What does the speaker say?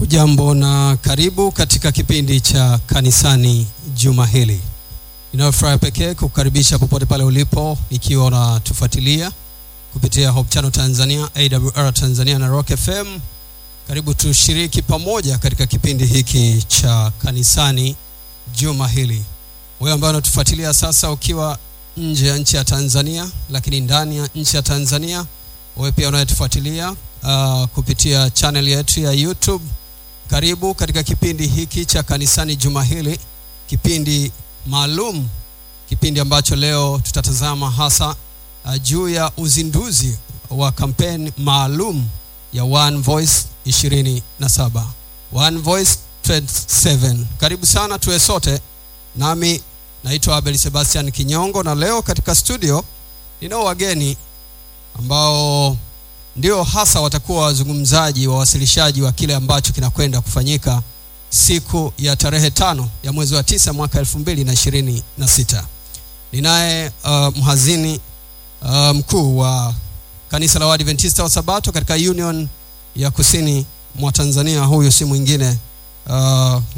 Ujambo na karibu katika kipindi cha kanisani juma hili. Ninayo furaha pekee kukukaribisha popote pale ulipo, ikiwa unatufuatilia kupitia Hope Channel Tanzania, AWR Tanzania na Rock FM. Karibu tushiriki pamoja katika kipindi hiki cha kanisani juma hili. Wewe ambaye unatufuatilia sasa ukiwa nje ya nchi ya Tanzania, lakini ndani ya nchi ya Tanzania, wewe pia unayetufuatilia uh, kupitia channel yetu ya YouTube, karibu katika kipindi hiki cha kanisani juma hili, kipindi maalum, kipindi ambacho leo tutatazama hasa uh, juu ya uzinduzi wa kampeni maalum ya One Voice 27 One Voice 27. Karibu sana tuwe sote, nami naitwa Abel Sebastian Kinyongo, na leo katika studio ninao wageni ambao ndio hasa watakuwa wazungumzaji wawasilishaji wa kile ambacho kinakwenda kufanyika siku ya tarehe tano ya mwezi wa tisa mwaka elfu mbili na ishirini na sita. Ninaye uh, mhazini uh, mkuu wa kanisa la Waadventista wa Sabato katika Union ya kusini mwa Tanzania. Huyu si mwingine uh,